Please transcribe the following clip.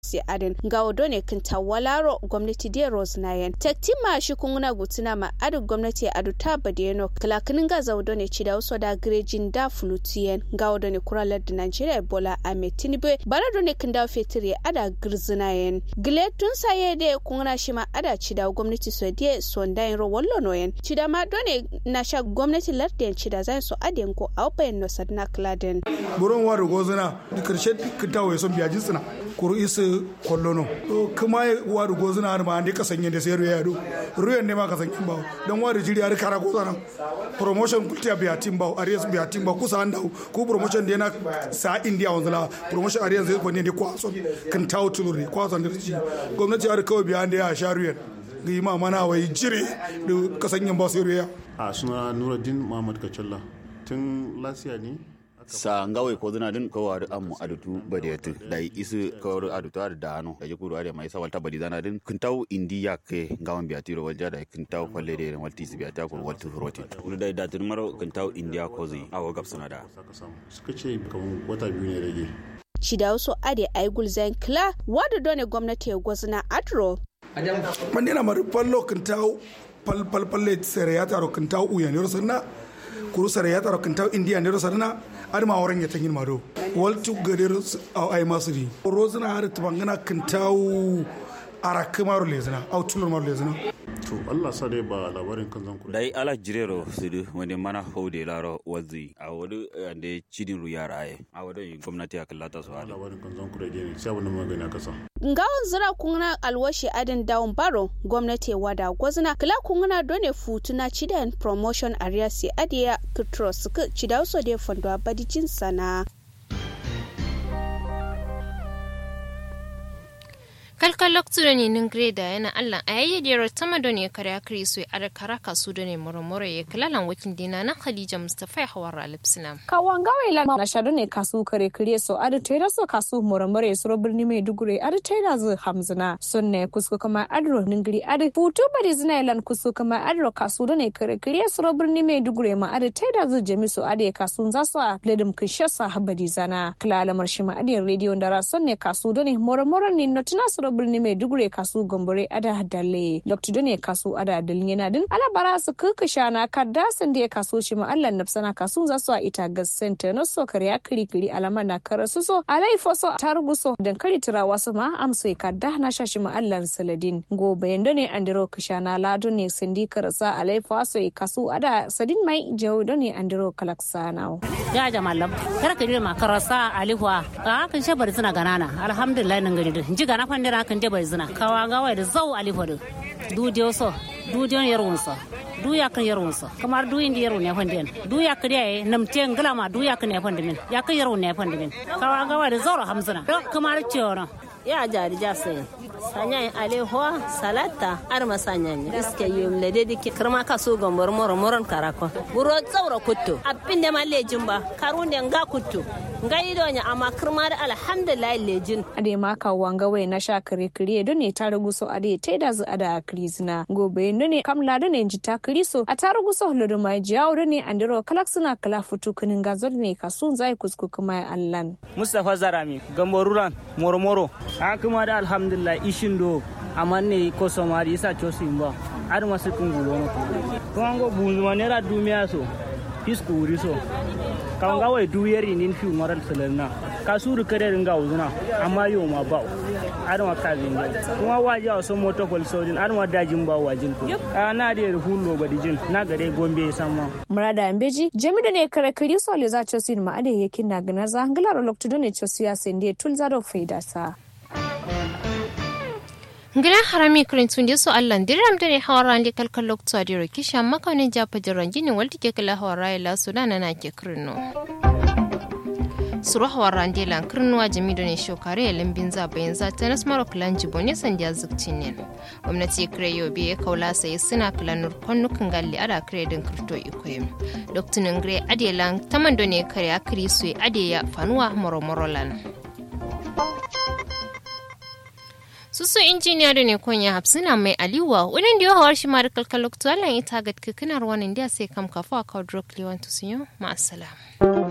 si adin ga odo ne kinta walaro gwamnati de rosnayen taktima shi kunguna gutuna ma adu gwamnati adu ta badeno kilakinin ga za odo ne chida uso da grejin da flutiyen ga odo ne kuralar da nigeria ebola ahmed tinubu bara do ne kinda fetiri ada girzinayen gile tun saye de kunguna shi ma ada chida gwamnati so de sondayen ro wallo noyen chida ma do ne na sha gwamnati larden chida zai so aden ko aupayen no sadna kladen buron waru gozuna karshe kintawo son biya jinsina kuru isu kollono kuma waru gozuna har ma andi kasan yende sai ruya do ruyan ne ma kasan yin bawo dan waru jiri har kara gozana promotion kultiya biya tim bawo arias biya tim bawo kusa anda ku promotion de na sa india wanzala promotion arias zai ko ne de kwaso kintawo tulure kwaso da ji gwamnati har kawai biya ande ya sha ruyan ga yi ma mana wai jire da kasan yin bawo sai ruya a suna nuruddin muhammad kacalla tun lasiya ne sa ngawai ko zina din ko wari amu adutu badiyatu da isu ko wari adutu ar da ano da yukuru are mai sawalta badi zana din kintaw indiya ke ngawan biatiro walja da kintaw falle de walti su biata ko walti roti kulu da da tun maro kintaw indiya ko zai awo gab suna da suka ce kaman wata biyu ne rage Shida wasu ade aigul zain kla wada done gwamnati ya gwazna adro. mandina mari pallo kintaw pal pal palle sere ya taro kintaw uya ne rosanna kuru sere ya taro kintaw india ne rosanna ar ma woran ya tangin mado waltu gadir ay masri rozna har tabangana kintaw arak maro lezna au tulur maro lezna to Allah sa dai ba labarin kan zan kula dai ala jirero sudu wani mana haude laro wazi a wadu ande cidin ru yara aye a wadu gwamnati ya kallata su hali labarin kan zan kula ne sai abin da magana kasa Ngawon zira kungna alwashi adin dawon baro gwamnati wada gwazna kila kungna done futuna cidan promotion area si adiya kitro suka cidau so de fondo abadi sana. kalkal loktudo ni nin greda yana allah a yayi dero tama do ne kare akri so ada karaka su do ne moromoro ye kalalan wakin dina na khadija mustafa hawara lipsina kawan gawe la na shado ne kasu kare kare so ada tera so kasu moromoro ye suro birni mai dugure ada tera zu hamzina sonne kusko kama adro ningri ada putu bari zina lan kusko kama adro kasu do ne kare kare suro birni mai dugure ma ada tera zu jami so ada kasu za so ledim kishasa habadi zana klala marshima ada radio ndara sonne kasu do ne moromoro ni notina suro birni mai dugure kasu gombore ada dalle dr done kasu ada dalin yana din alabara su kukusha na kadda sun da kaso shi ma allah nafsana kasu za su a ita ga center na so kare kiri kiri alama na kara su so alai foso targu so dan kari tira wasu ma amso kadda na shashi ma allah saladin go bayan done andiro kusha na lado ne sindi karasa alai foso kasu ada sadin mai jawo done andiro kalaksana ya jamallam kar ka ma karasa alihwa ka kan shabar suna ganana alhamdulillah nan gari ji gana fandira kan je bai zina kawa gawa da zau alifodo du dio so du dio yarwun so du ya kan yarwun so kamar du indi yarwun ya fandin du ya kariya nam te ngala ma du ya kan ya fandin ya kan yarwun ya fandin kawa gawa da zau hamzina kamar ciwo ya jari jase sanya aleho salata ar masanya ni iske yum le dedi ki kirma ka so gombor moro moron karako buro tsawra kutto abin da ma lejin ba karunde nga kutto nga ido nya amma kirma da alhamdulillah lejin ade ma ka wanga wai na sha kare kare do ne ta rugu so ade ta da zu ada krizina gobe do ne kamla do ne ji ta kriso a ta rugu so lodo mai jiyawo do ne andiro kalak suna kala futu kunin gazo ne kasun zai kusku kuma allan mustafa zarami gamboruran moro moro a kuma da alhamdulillah ishin do amma ne ko somari isa chosi mba ar masu kungulo no ko ango bunzuma nera dumiya so fisku wuri so kan ga wai duyeri nin fi moral salarna ka suru kare ringa uzuna amma yo ma ba ar ma ka zinga kuma waje a so moto kol sojin ar ma dajin ba wajin ko na da hullo ba dijin na gare gombe samma murada ambeji jami'da ne kare kari so le za chosin ma ade yakin na gana za hangalar lokto ne chosiya sende tulzaro faida sa Gidan harami kirintun da su Allah diram da ne hawaran da kalkal lokto a diro kisha makanin japa jiran ginin walta ke kala hawara ya lasu da na ke kirino. suru hawaran da lan kirnuwa jami da ne shokare ya lambin zabayin zata na smaro kilan jibo ne sandiya zukcin ne. Gwamnati kire yau biye kaula sai suna kilanur kwanukan galli ada kire din kirto ikoyi. Dr. Ngre Adelan taman da ne kare akiri su adeya fanuwa moro-moro susu injiniya da ne konya hapsina mai aliwa wurin da yawar shi mara kalkalok tuwalan ita ga kikinar wani da sai kam kafa a kawo drok liwan tusiyo ma'asalam.